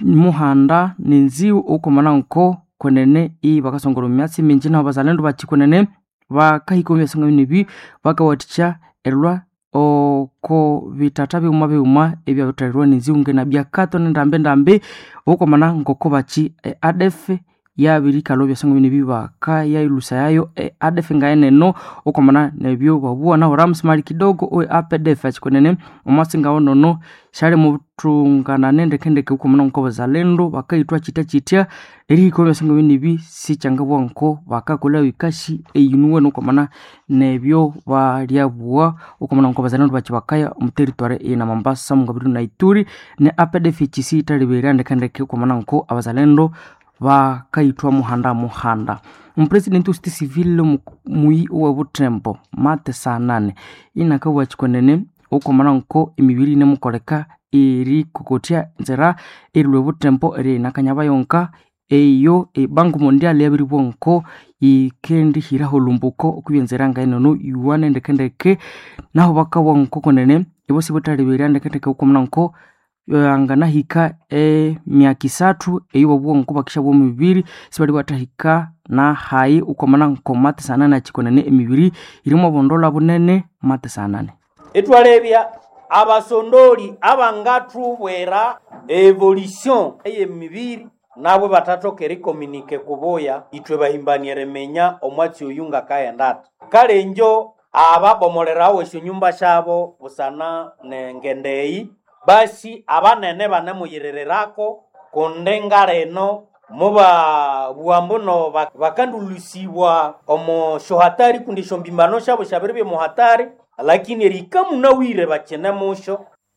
muhanda nenziu ukomana nko kwenene iyi bakasongora omumyatsi minji naho bazalendo bachi kwenene bakahika omumyatsi nibi bakawathikya erilwa oko bitata biuma biuma ebyabithalirwa nenziu ngena byakato nendambi ndambi ukomana ngoko bachi e adf yabirikalha byasonga nibi bakayayilusa yayo e adf ngayeneno ukomana nebyo babuwa naho rams mali kidogo owe apdf achikwenene omwatsi ngawo nono syali muthunganane ndekendeke ukomana nko bazalendo bakayithwa chitya chitya erihika byasonga binibi sikyangabwa nko bakakolha bikashi eyinuwene ukomana nebyo balyabuwa ukomana nko bazalendo bachi bakaya omuteritwari eyina mambasa mungabiri na ituri ne apdf chisi yithaliberya ndekendeke ukomana nko abazalendo bakayithwa muhanda muhanda omupresidenti wositi civil muyi owebuthembo mate sanane inakabugha chikwenene ukomana nko emibiri inemukoleka erikokotya nzira erilwa ebuthembo eriyinakanyaba yonka eyo ebanku mondial yabiribwa nko yikendihiraho olumbuko okwibya enzira ngaenono yuwane ndekendeke naho bakabugha nko kwenene ibosi buthalibirya ndekendeke ukomana nko anganahika emyaka isathu eyo babugha nko bakishabwa emibiri sibali bathahika na hayi ukomana nko mate sanane achikwenene emibiri irimu obundola bunene mate sanane etwalebya abasondoli abangathubwera evolution ey'emibiri nabwe batathoka erikominike kubuya ithwe bahimbania eriminya omwatsi oyu ngakaghenda kale njo ababomolerawo esyonyumba syabo busana nengendeyi basi abanene banemuyirirako kundi ngaleno muba buambuno bakandulusibwa omo syohatari kundi esyombimano syabo syabiri byemuhatari lakini erikamunawire bakine musyo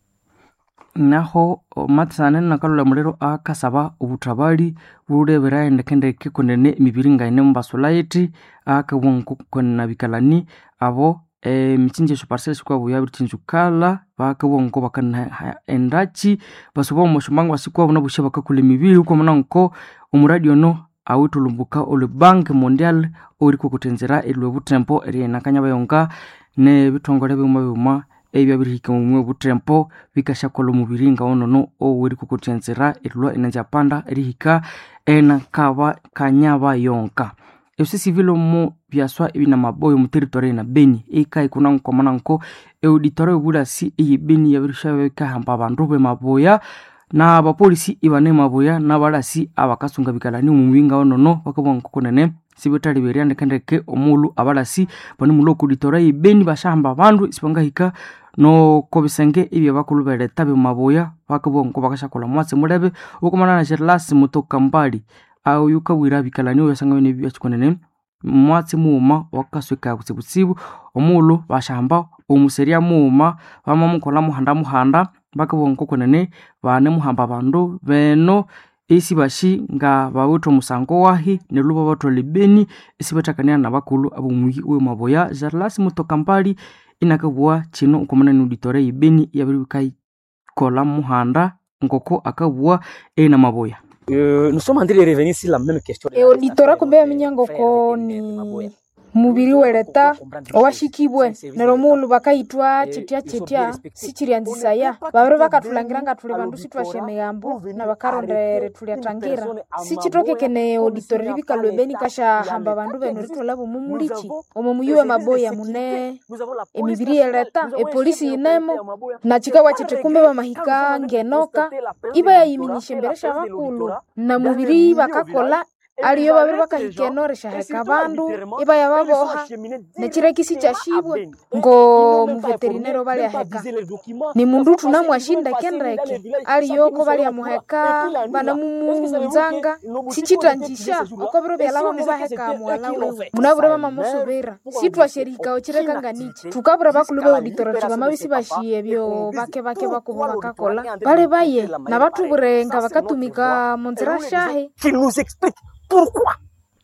naho matisane nakalolha muliro akasaba obuthabali bulebera endekendeke kwenene emibiri ngaine mubasulayithi akabugha nko kwenene bikalani abo emichinji esyo parcel sikwabo yabirichinjukala bakabugha nko bakanaha endaki basuba omo syombangu basikwabo nabusya bakakolha emibiri ukomana nko omuradi ono awithe olumbuka olwe bank mondial owerikokotya enzira erilwa ebuthempo eriyinakanyaba yonka nebithongole biuma biuma ebyabirihika omumwe obuthempo bikasyakolha omubiri ngawonono owerikokotya enzira erilwa enanzyapanda erihika enakaba kanyaba yonka ebyosi sivile omu byaswa ebinamaboya omu territory na beni eikahikuna nkomana nko eauditori ebulasi eyi beni yabirisya bikahamba abandu bemaboya na abapolisi ibane maboya nabalasi abakasunga bikalani omu mubiri ngawonono bakabugha nko kunene sibithalibirya ndekendeke omulhu abalasi banemulha oku auditori eyi beni basyahamba abandu isibangahika noko bisenge ebyabakulhu beleta bemaboya bakabugha nko bakasyakolha omwatsi mulebe okumana na gerlasi mutokambali oyu kabwira bikalani obyasanga bine byakyikunene mwatsi mughuma wakaswika kutsibutsibu omulhu basyahamba omuserya mughuma bamamukolha muhanda muhanda bakabugha nko kunene banemuhamba abandu beno esibashi nga bawithe omusango wahi neryo babatwalha ebeni esibathakania nabakulhu abomuyi owemaboya gerlasi mutokambali inakabugha kino okumana ne auditori eyibeni yabiri bikayikolha muhanda ngoko akabugha eyinamaboya Euh, nous sommes en train de revenir sur la même question. eauditora kumbe yaminya ngoko ni mubiri weleta owashikibwe neryo mughulhu bakayithwa kyitya kyitya sikiryanzisaya babiri bakathulangira nga thuli bandu sithwasya emigambo nabakarondere thulyathangira sikithokekene auditori ribikalhwa ebeni kasyahamba abandu benu ritwalha bomumulikyi omo muyi wemaboya mune emibiri yeleta epolisi yinemo nakikawa kyithi kumbe bamahika ngenoka ibayayiminyisya embere syabakulhu na mubiri bakakolha aliyo babiri bakahika eno rishaheka abandu ibayababoha nekirekisi kyashibwe ngo muveterinero balyaheka ni mundu thunamwashindeke ndeke aliyoko balyamuheka banamumunzanga sikithanjisha oko biro byalaba mubaheka muwala wiwe munabure bamamusubira sithwasyerihikawo kirekanganichi thukabura bakulhu beauditora thuthi bamabisi bashiye ebyo bake bake bakubo bakakolha bali baye nabathubure nga bakatumika munzira shahi Qu'il nous explique pourquoi.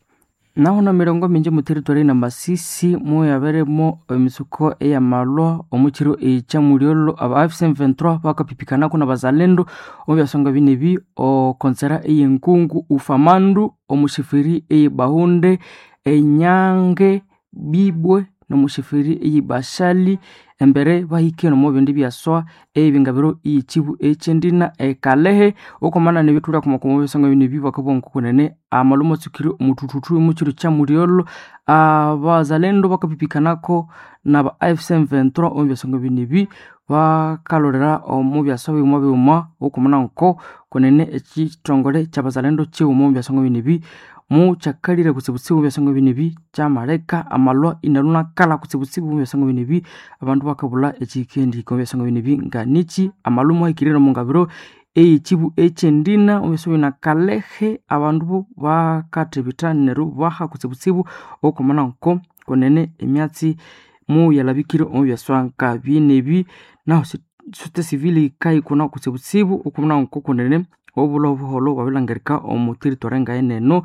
naho na mirongo minji mu territory na masisi muyaberemo emisuko eyamalwa omukiro ekyamulyolho aba f23 bakapipikanako na bazalendo omu byasonga binebi okonsera eyenkungu ufamandu omushifiri eyibahunde enyange bibwe nomushifiri eyibashali embere bahikire nomo bindi byaswa ebingabiro ichibu echendina ekalehe okomana nebitulya kumakomo bisango bini bibakabongo kunene amalumo tsukiri mutututu muchiro cha muriolo abazalendo bakapipikanako na ba AFC M23 omu byasango binibi bakalorera omu byaswa biuma biuma okomana nko kunene ekitongole kyabazalendo chiuma omu byasango binibi mu kyakalire kutsibutsibu mu byasango binibi kyamaleka amalwa inalunakala kutsibutsibu mu byasango binibi abandu bakabula ekikendiko mu byasango binibi nga niki amalumu ahikirire mu ngabiro eyichibu echendina omu byasango bina kalehe abandu bo bakathibitha neru baha kutsibutsibu okomana nko kunene emyatsi mu yalabikire omu byaswa nka byenebi naho sote sivili kaikuna kutsibutsibu okomana nko kunene obula obuholo bwabilangirika omu territory ngaeneno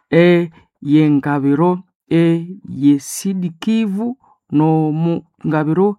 eyengabiro eyesidikivu nomu ngabiro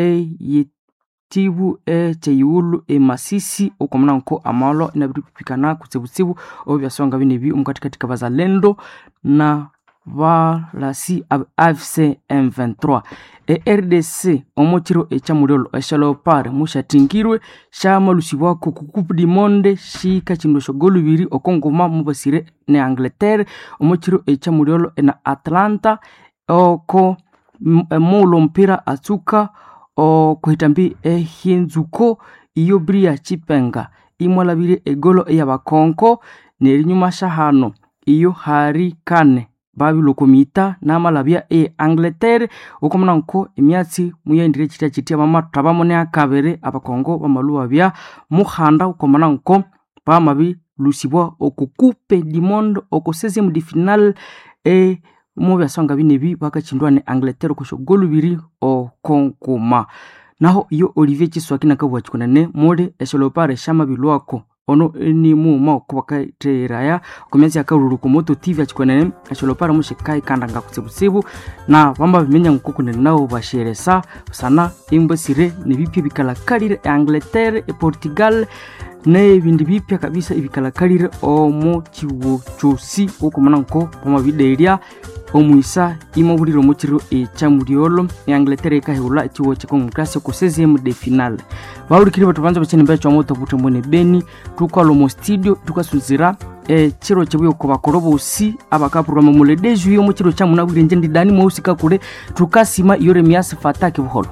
eyetibu ekyeyiwulu emasisi okomana nko amalo inabiripikana kutsibutsibu obu byasonga binebi omukatikati kabazalendo na balasi ab afc m23 e-rdc omukiro ekyamuriolo eshalopar mushatingirwe shamalusibwako ku coupe du monde shikachindwa shogolubiri okonguma mubasire ne angleterre omukiro ekyamuriolo na atlanta oko mulo mpira atsuka okuhitambi ehinzuko iyo bria chipenga imwalabire egolo eyabakonko nerinyuma shahano iyo hari kane babilokomita n'amalabya e angleterre okomana nko emyatsi muyendire chitya chitya bamathabamo ne akabiri abakongo bamaluwa bya muhanda okomana nko bamabilusibwa oku coupe du monde oku 16 de final e mu byasonga binebi bakachindwa ne angleterre okusha golubiri okonkuma naho iyo olivier chiswaki nakabwa chikunene muli esholopare shamabilwako ono ni muma okubakaitheraya okumyatsi yakalulu kumoto tv achikonene esholopara mushikai kandanga kutsibutsibu na bamba bimenya nkukunene nabo basheresa busana imbasire nibipya bikalakalire eangleterre eportugal nebindi bipya kabisa ebikalakalire omu chiwo chosi okumana nko bamabiderya omwisa imobulire omukiro ekyamuliolo eangleterre ikahewula ekiwo kyekongokrasi ku 16 de final bawulikiri batu banza bakyene mbeya kyomoto butembo ne beni tukwala omu studio tukasunzira ekiro kyebwe kubakoro bosi abakapurwama muledeju yo mukiro kyamunabwire nje ndidani mwehusika kule tukasima iyo remiasi fataki buholo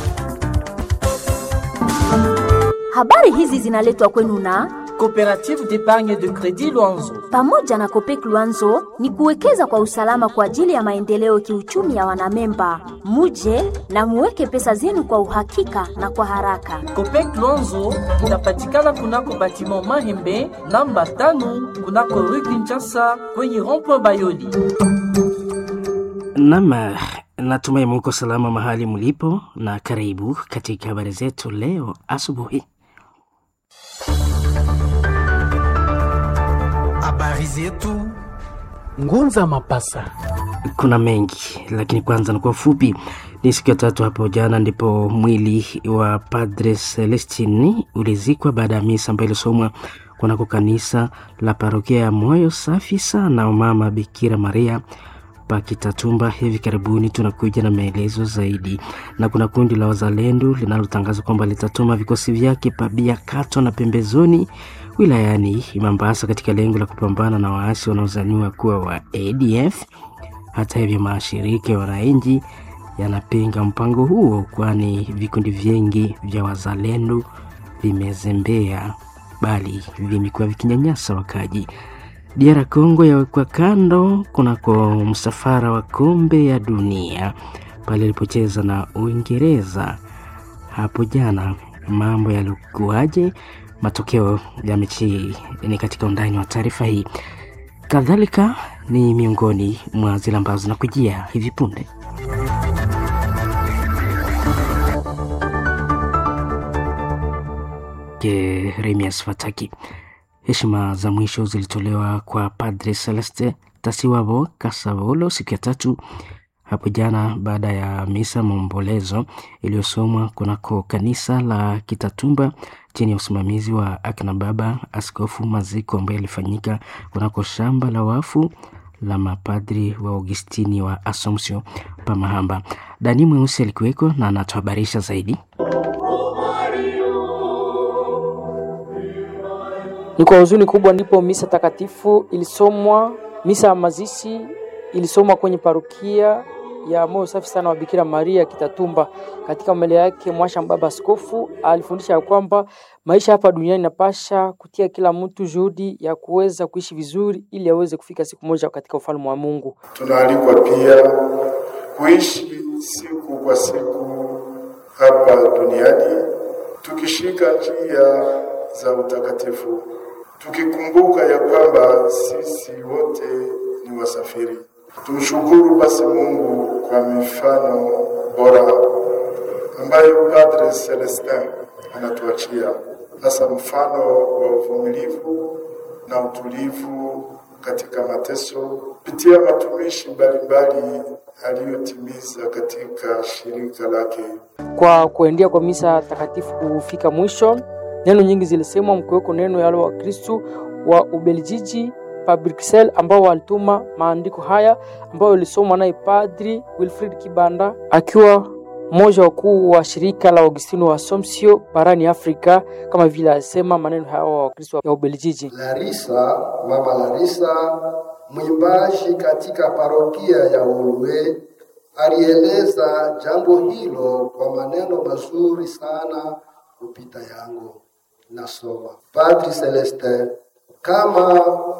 Habari hizi zinaletwa kwenu na Coopérative d'épargne de crédit Luanzo. pamoja na Kopek Luanzo ni kuwekeza kwa usalama kwa ajili ya maendeleo kiuchumi ya wanamemba. Muje na muweke pesa zenu kwa uhakika na kwa haraka. Copec Luanzo inapatikana kunako batiment Mahembe namba tano kunako rue Kinshasa kwenye rond-point Bayoli. Nam, natumai muko salama mahali mlipo, na karibu katika habari zetu leo asubuhi. Habari zetu Ngunza Mapasa. Kuna mengi lakini kwanza ni kwa ufupi. Ni siku ya tatu hapo jana ndipo mwili wa Padre Celestini ulizikwa baada ya misa ambayo ilisomwa kunako kanisa la parokia ya Moyo Safi Sana Mama Bikira Maria Pakitatumba. Hivi karibuni tunakuja na maelezo zaidi, na kuna kundi la wazalendo linalotangaza kwamba litatuma vikosi vyake pabia kato na pembezoni wilayani Mombasa katika lengo la kupambana na waasi wanaozaniwa kuwa wa ADF. Hata hivyo, mashirika ya wananchi yanapinga mpango huo, kwani vikundi vingi vya wazalendo vimezembea, bali vimekuwa vikinyanyasa wakaji. DR Congo yawekwa kando kunako msafara wa kombe ya dunia pale ilipocheza na Uingereza hapo jana. Mambo yalikuwaje? Matokeo ya mechi hii ni katika undani wa taarifa hii, kadhalika ni miongoni mwa zile ambazo zinakujia hivi punde. Remias Fataki. Heshima za mwisho zilitolewa kwa Padre Celeste Tasiwabo Kasavolo siku ya tatu hapo jana baada ya misa maombolezo iliyosomwa kunako kanisa la Kitatumba chini ya usimamizi wa akina baba Askofu Maziko ambaye ilifanyika kunako shamba la wafu la mapadri wa Augustini wa Assumption Pamahamba. Dani Mweusi alikuweko na anatuhabarisha zaidi. Ni kwa huzuni kubwa ndipo misa takatifu ilisomwa, misa ya mazishi ilisomwa kwenye parokia ya moyo safi sana wa Bikira Maria Kitatumba. Katika mbele yake mwasha baba askofu alifundisha ya kwamba maisha hapa duniani napasha kutia kila mtu juhudi ya kuweza kuishi vizuri ili aweze kufika siku moja katika ufalme wa Mungu. Tunaalikwa pia kuishi siku kwa siku hapa duniani tukishika njia za utakatifu, tukikumbuka ya kwamba sisi wote ni wasafiri. Tumshukuru basi Mungu kwa mifano bora ambayo Padre Celestin anatuachia, hasa mfano wa uvumilivu na utulivu katika mateso kupitia matumishi mbalimbali aliyotimiza katika shirika lake. Kwa kuendea kwa misa takatifu kufika mwisho, neno nyingi zilisemwa, mkiweko neno ya wale wa Kristu wa Ubeljiji pa Bruxelles ambao walituma maandiko haya ambayo yalisomwa naye Padri Wilfrid Kibanda akiwa mmoja wakuu wa shirika la Augustino wa Assumption barani Afrika, kama vile alisema maneno haya wa Wakristo ya Ubeljiji. Larisa, mama Larisa, mwimbaji katika parokia ya Ulwe, alieleza jambo hilo kwa maneno mazuri sana kupita yangu. Nasoma Padri Celestin, kama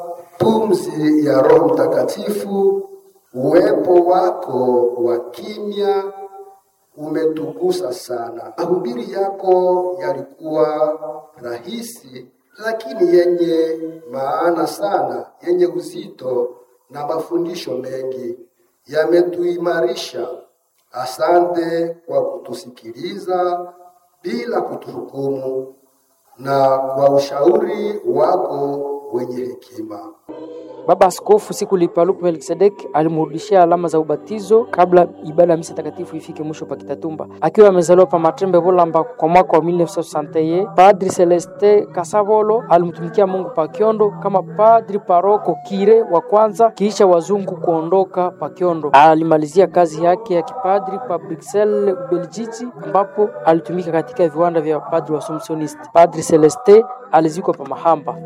pumzi ya Roho Mtakatifu, uwepo wako wa kimya umetugusa sana. Mahubiri yako yalikuwa rahisi, lakini yenye maana sana, yenye uzito na mafundisho mengi yametuimarisha. Asante kwa kutusikiliza bila kutuhukumu na kwa ushauri wako wenye hekima. Baba Askofu siku lipaluku Melkisedek alimrudishia alama za ubatizo kabla ibada ya misa takatifu ifike mwisho pa Kitatumba. Akiwa amezaliwa pa Matrembe Bolamba kwa mwaka wa 1961, Padri Celeste Kasavolo alimtumikia Mungu pa Kiondo kama padri paroko kire wa kwanza kisha wazungu kuondoka pa Kiondo. Alimalizia kazi yake ya kipadri pa Bruxelles, Ubelgiji, ambapo alitumika katika viwanda vya padri wa Assumptionist. Padri Celeste alizikwa pa Mahamba.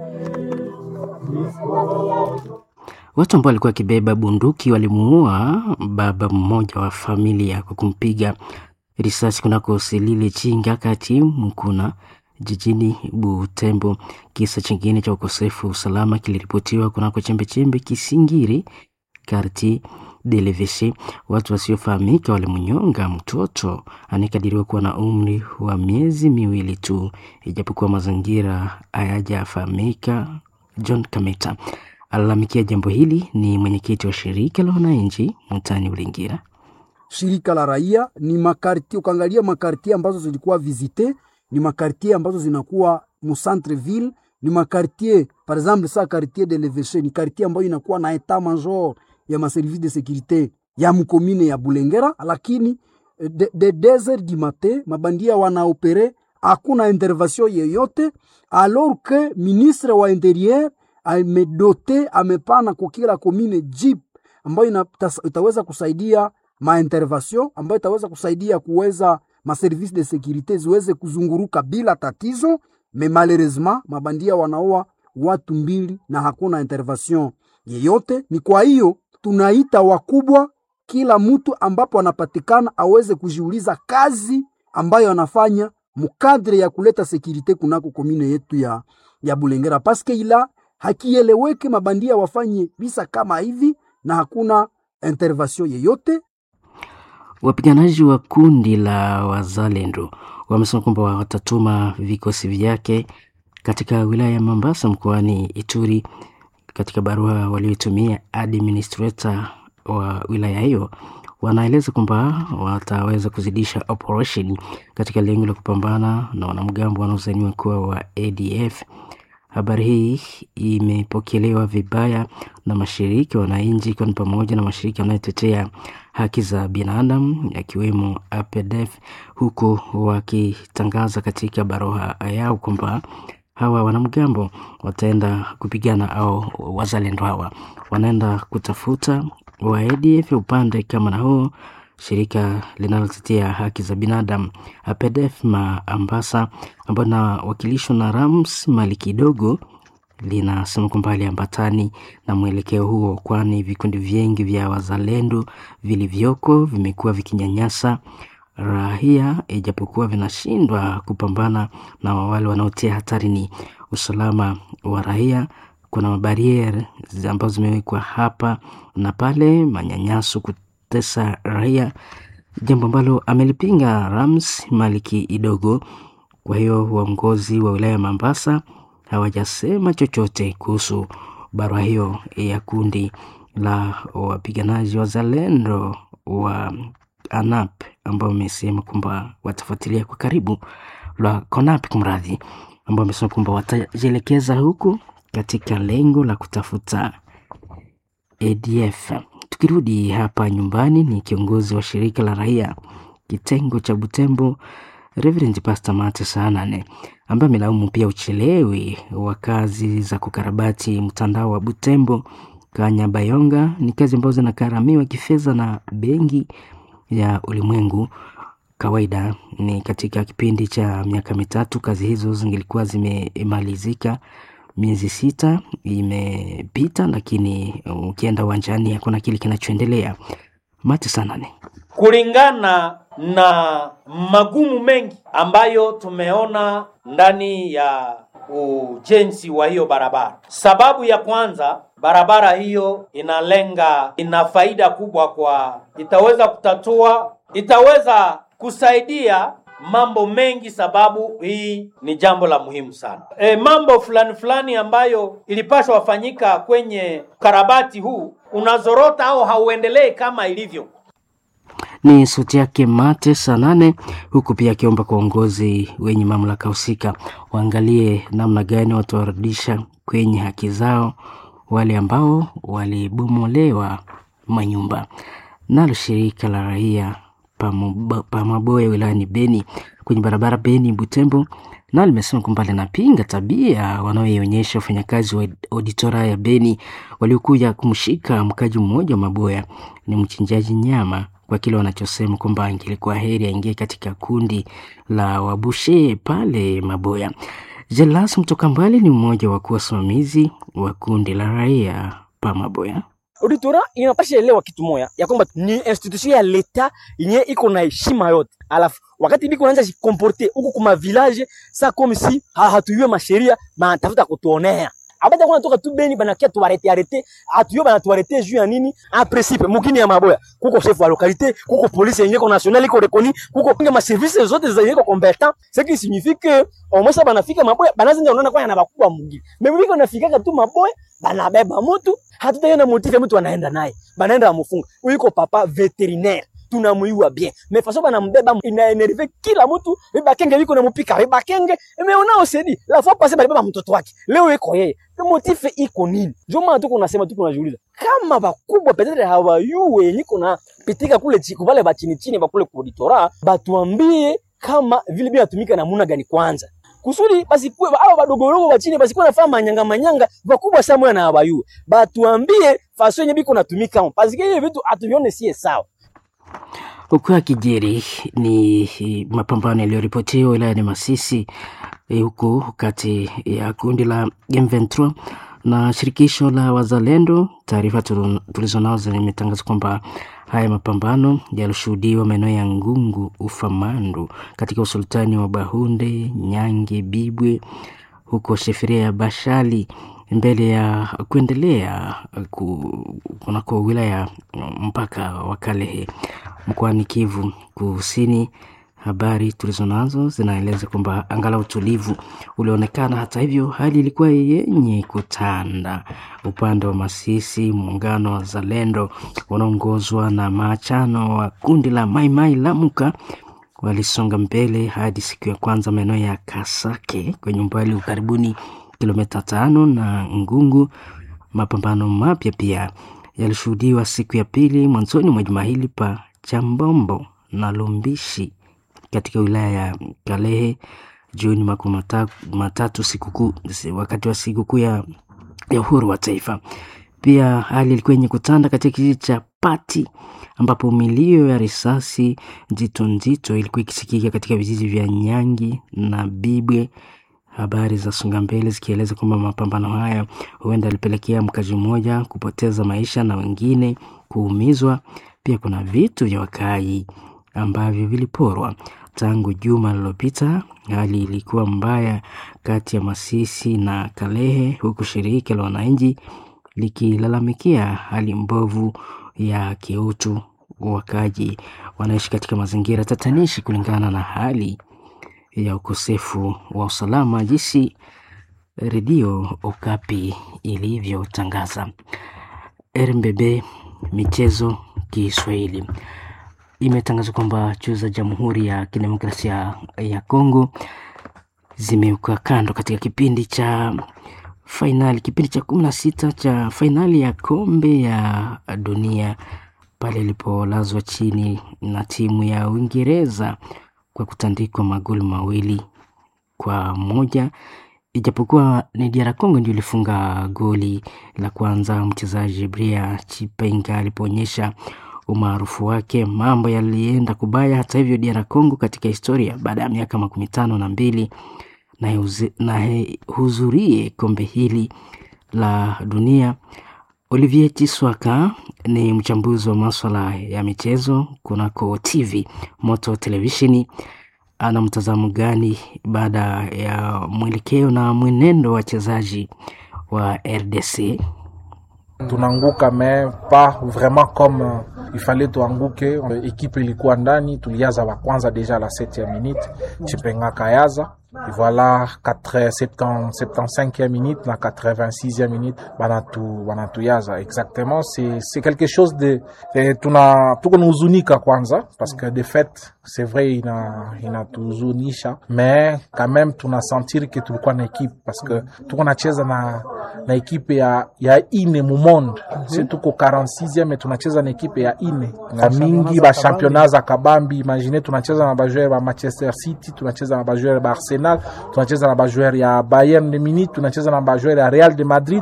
Watu ambao walikuwa wakibeba bunduki walimuua baba mmoja wa familia kwa kumpiga risasi kunako Selile Chinga kati Mukuna jijini Butembo. Kisa chingine cha ukosefu wa usalama kiliripotiwa kunako chembechembe Kisingiri karti Deleveshe. Watu wasiofahamika walimnyonga mtoto anayekadiriwa kuwa na umri wa miezi miwili tu, ijapokuwa mazingira hayajafahamika. John Kameta alalamikia jambo hili. Ni mwenyekiti wa shirika la wananchi mtaani Ulingira. Shirika la raia ni makartie, ukaangalia makartie ambazo zilikuwa visite ni makartie ambazo zinakuwa mu centre ville, ni makartie par exemple sa quartier de l'Evêché ni quartier ambayo inakuwa na etat major ya maservice de securite ya mkomine ya Bulengera, lakini de, de deux heures du matin mabandia wanaopere, hakuna intervention yeyote, alors que ministre wa interieur amedote amepana kwa kila komine jeep ambayo itaweza kusaidia maintervention ambayo itaweza kusaidia kuweza maservice de securite ziweze kuzunguruka bila tatizo. Me malheureusement mabandia wanaoa watu mbili na hakuna intervention yeyote. Ni kwa hiyo tunaita wakubwa, kila mtu ambapo anapatikana aweze kujiuliza kazi ambayo anafanya mukadre ya kuleta sekirite kunako komine yetu ya, ya Bulengera paske ila hakieleweke mabandia wafanye visa kama hivi na hakuna intervention yeyote. Wapiganaji wa kundi la Wazalendo wamesema kwamba watatuma vikosi vyake katika wilaya ya Mombasa mkoani Ituri. Katika barua walioitumia administrator wa wilaya hiyo, wanaeleza kwamba wataweza kuzidisha operation katika lengo la kupambana na wanamgambo wanaozaniwa kuwa wa ADF. Habari hii imepokelewa vibaya na mashirika wananchi, ikiwa ni pamoja na mashirika yanayotetea haki za binadamu yakiwemo APDF, huku wakitangaza katika barua yao kwamba hawa wanamgambo wataenda kupigana au wazalendo hawa wanaenda kutafuta wa ADF upande kama na huo shirika linalotetea haki za binadamu APDF Maambasa ambayo inawakilishwa na Rams Mali kidogo linasema kwamba haliambatani na mwelekeo huo, kwani vikundi vingi vya wazalendo vilivyoko vimekuwa vikinyanyasa raia, ijapokuwa vinashindwa kupambana na wale wanaotia hatarini usalama wa raia. Kuna mabariere ambazo zimewekwa hapa na pale, manyanyaso, kutesa raia, jambo ambalo amelipinga Rams Maliki Idogo. Kwa hiyo uongozi wa wilaya ya Mombasa hawajasema chochote kuhusu barua hiyo ya kundi la wapiganaji wazalendo wa ANAP ambao wamesema kwamba watafuatilia kwa karibu la CONAP kumradhi, ambao wamesema kwamba watajielekeza huku katika lengo la kutafuta ADF. Tukirudi hapa nyumbani, ni kiongozi wa shirika la raia kitengo cha Butembo Reverend Pastor Mate Saanane ambaye amelaumu pia uchelewi wa kazi za kukarabati mtandao wa Butembo Kanyabayonga. Ni kazi ambazo zinakaramiwa kifedha na Benki ya Ulimwengu. Kawaida ni katika kipindi cha miaka mitatu kazi hizo zingilikuwa zimemalizika. Miezi sita imepita, lakini ukienda uwanjani hakuna kile kinachoendelea. Mate Saanane kulingana na magumu mengi ambayo tumeona ndani ya ujenzi wa hiyo barabara. Sababu ya kwanza, barabara hiyo inalenga, ina faida kubwa kwa, itaweza kutatua, itaweza kusaidia mambo mengi, sababu hii ni jambo la muhimu sana. E, mambo fulani fulani ambayo ilipashwa wafanyika kwenye karabati huu unazorota au hauendelee kama ilivyo ni sauti yake Mate Sanane, huku pia akiomba kwa uongozi wenye mamlaka husika waangalie namna gani watawarudisha kwenye haki zao wale ambao walibomolewa manyumba. Nalo shirika la raia Pamaboya wilayani Beni kwenye barabara Beni Butembo nalo limesema kwamba linapinga tabia wanaoionyesha wafanyakazi wa auditora ya Beni waliokuja kumshika mkaji mmoja wa Maboya ni mchinjaji nyama kwa kile wanachosema kwamba angilikuwa heri aingie katika kundi la wabushe pale Maboya. Jelas Mtoka Mbali ni mmoja wa wasimamizi wa kundi la raia pa Maboya. Auditora inapasha elewa kitu moya ya kwamba ni institution ya leta yenye iko na heshima yote, alafu wakati biko naanza jikomporte huko kuma village sa comme si ha, hatuyue masheria banatafuta kutuonea abata kuna toka tu Beni banakia tuarete arete atuyo bana tuarete juu ya nini? En principe mukini ya Maboya kuko chef wa localité, kuko police yenye ko national iko reconi, kuko pinga ma services zote zenye ko competent, ce qui signifie que au moins banafika Maboya banazinga unaona kwa na bakubwa mugini. Mimi biko nafika tu Maboya banabeba mtu hatutaiona motive mtu anaenda naye banaenda amufunga uiko papa veterinaire tunamuiwa bien mais façon banambeba inaenerve kila mtu bibakenge biko na mupika bibakenge imeona osedi la fois passée balibeba mtoto wake leo iko yeye motive iko nini ndio maana tuko nasema tuko najiuliza kama bakubwa petetre hawayue yenye kuna pitika kule chiko vale ba chini chini bakule kuditora batuambie kama vile bila tumika namuna gani kwanza kusudi basi kuwe hao badogorogo wa chini basi kuwe nafanya manyanga manyanga bakubwa sana mwana abayue batuambie faso yenye biko natumika parce que hiyo vitu atuvione sie sawa Huku akijiri ni mapambano yaliyoripotiwa wilayani Masisi eh, huku kati ya kundi la M23 na shirikisho la Wazalendo. Taarifa tulizonazo zimetangaza kwamba haya mapambano yalishuhudiwa maeneo ya Ngungu, Ufamandu katika usultani wa Bahunde, Nyange, Bibwe huko sheferia ya Bashali mbele ya kuendelea kunako wilaya mpaka wa Kalehe mkoani Kivu Kusini. Habari tulizonazo zinaeleza kwamba angalau utulivu ulionekana. Hata hivyo, hali ilikuwa yenye kutanda upande wa Masisi. Muungano wa Zalendo wanaongozwa na maachano wa kundi la Maimai Lamuka walisonga mbele hadi siku ya kwanza maeneo ya Kasake kwenye umbali wa karibuni kilomita tano na Ngungu. Mapambano mapya pia yalishuhudiwa siku ya pili mwanzoni mwa juma hili pa Chambombo na Lumbishi katika wilaya ya Kalehe. Juni makumi mata- matatu sikukuu wakati wa sikukuu ya, ya uhuru wa taifa. Pia hali ilikuwa yenye kutanda katika kijiji cha Pati ambapo milio ya risasi nzito nzito ilikuwa ikisikika katika vijiji vya Nyangi na Bibwe. Habari za songa mbele zikieleza kwamba mapambano haya huenda alipelekea mkazi mmoja kupoteza maisha na wengine kuumizwa. Pia kuna vitu vya wakaaji ambavyo viliporwa tangu juma lililopita. Hali ilikuwa mbaya kati ya Masisi na Kalehe, huku shirika la wananchi likilalamikia hali mbovu ya kiutu. Wakaaji wanaishi katika mazingira tatanishi kulingana na hali ya ukosefu wa usalama, jinsi redio Okapi ilivyotangaza. RMBB michezo Kiswahili imetangaza kwamba chuo za Jamhuri ya Kidemokrasia ya Kongo zimewekwa kando katika kipindi cha fainali, kipindi cha kumi na sita cha fainali ya kombe ya dunia pale ilipolazwa chini na timu ya Uingereza kwa kutandikwa magoli mawili kwa moja ijapokuwa ni DR Congo ndio ilifunga goli la kwanza. Mchezaji Bria Chipenga alipoonyesha umaarufu wake, mambo yalienda kubaya. Hata hivyo, DR Congo katika historia baada ya miaka makumi tano na mbili na ihuzi- na ihudhurie kombe hili la dunia. Olivier Chiswaka ni mchambuzi wa maswala ya michezo kunako TV Moto Televisheni. Ana mtazamo gani baada ya mwelekeo na mwenendo wa wachezaji wa RDC? tunaanguka mais pas vraiment comme euh, il fallait tuanguke. Euh, Ekipe ilikuwa ndani, tulianza wa kwanza deja la 7e minute, Chipenga kayaza Et voilà 4 70 75e minute na 86e minute banatu banatuyaza exactement c'est c'est quelque chose de eh, tuna tuko nahuzunika kwanza parce que de fait c'est vrai ina inatuhuzunisha mais quand même tunasentir que tulikuwa na ekipe parce que tuko nacheza na na ekipe ya ya ine mu monde si tuko 46e mais tunacheza na ekipe ya ine na mingi ba championnat za kabambi imagine tunacheza na bajoueur ba Manchester City tunacheza na bajoueur ba Arsenal tunacheza na bajoueur ya Bayern de Munich tunacheza na bajoueur ya Real de Madrid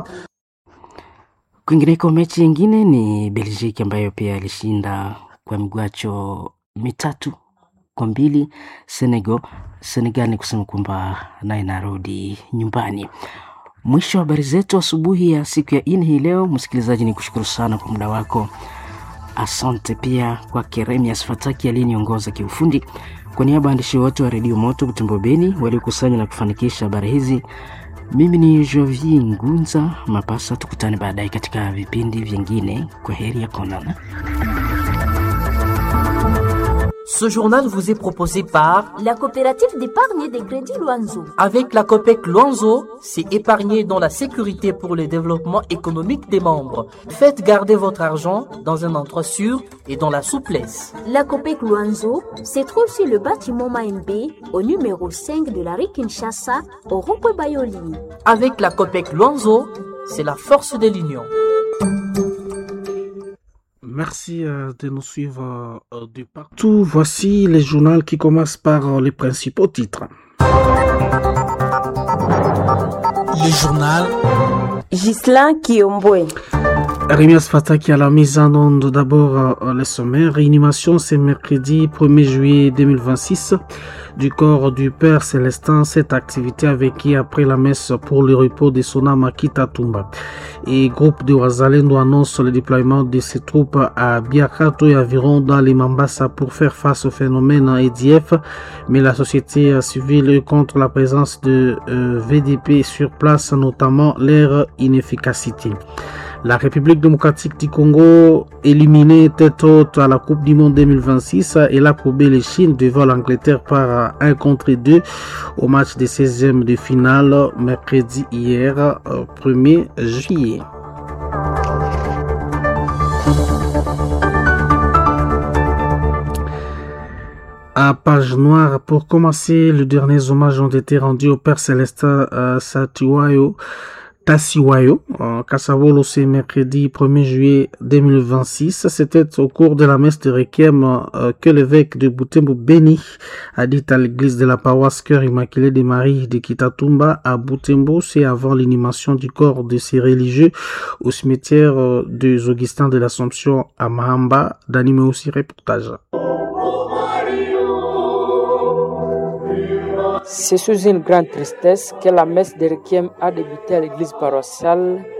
Kwingineko, mechi nyingine ni Belgique ambayo pia ilishinda kwa migwacho mitatu kwa mbili Senegal. Senegal ni kusema kwamba naye inarudi nyumbani. Mwisho wa habari zetu asubuhi ya siku ya nne hii leo. Msikilizaji, ni kushukuru sana kwa muda wako. Asante pia kwa Keremias Fataki aliyeniongoza kiufundi. Kwa niaba ya waandishi wote wa redio Moto Butembo Beni waliokusanya na kufanikisha habari hizi, mimi ni Jovi Ngunza Mapasa. Tukutane baadaye katika vipindi vingine. Kwa heri ya konana. Ce journal vous est proposé par La coopérative d'épargne et de crédit Loanzo. Avec la COPEC Luanzo, c'est épargner dans la sécurité pour le développement économique des membres. Faites garder votre argent dans un endroit sûr et dans la souplesse. La COPEC Luanzo se trouve sur le bâtiment Maembe au numéro 5 de la rue Kinshasa au rond-point Bayoli. Avec la COPEC Luanzo, c'est la force de l'union. Merci euh, de nous suivre euh, de partout. Voici les journaux qui commencent par euh, les principaux titres. Le journal Gislain Kiombwe. Rémias Fataki à la mise en onde d'abord euh, le sommaire. Réanimation ce mercredi 1er juillet 2026 du corps du Père Célestin. Cette activité avec qui après la messe pour le repos de Sona Makita Tumba. Et groupe de Wazalendo annonce le déploiement de ses troupes à Biakato et environ dans les Mambasa pour faire face au phénomène EDF. Mais la société civile est contre la présence de euh, VDP sur place, notamment leur inefficacité. La République démocratique du Congo, éliminée tête haute à la Coupe du Monde 2026, et la courbé les Chine devant l'Angleterre par 1 contre 2 au match des 16e de finale mercredi hier, 1er juillet. À page noire, pour commencer, les derniers hommages ont été rendus au Père Célestin euh, Satiwayo Tassiwayo, euh, Kassavolo, c'est mercredi 1er juillet 2026. C'était au cours de la messe de Requiem euh, que l'évêque de Butembo Béni a dit à l'église de la paroisse Cœur Immaculé de Marie de Kitatumba à Butembo, c'est avant l'inhumation du corps de ces religieux au cimetière euh, des Augustins de l'Assomption à Mahamba, d'animer aussi reportage. C'est sous une grande tristesse que la messe de Requiem a débuté à l'église paroissiale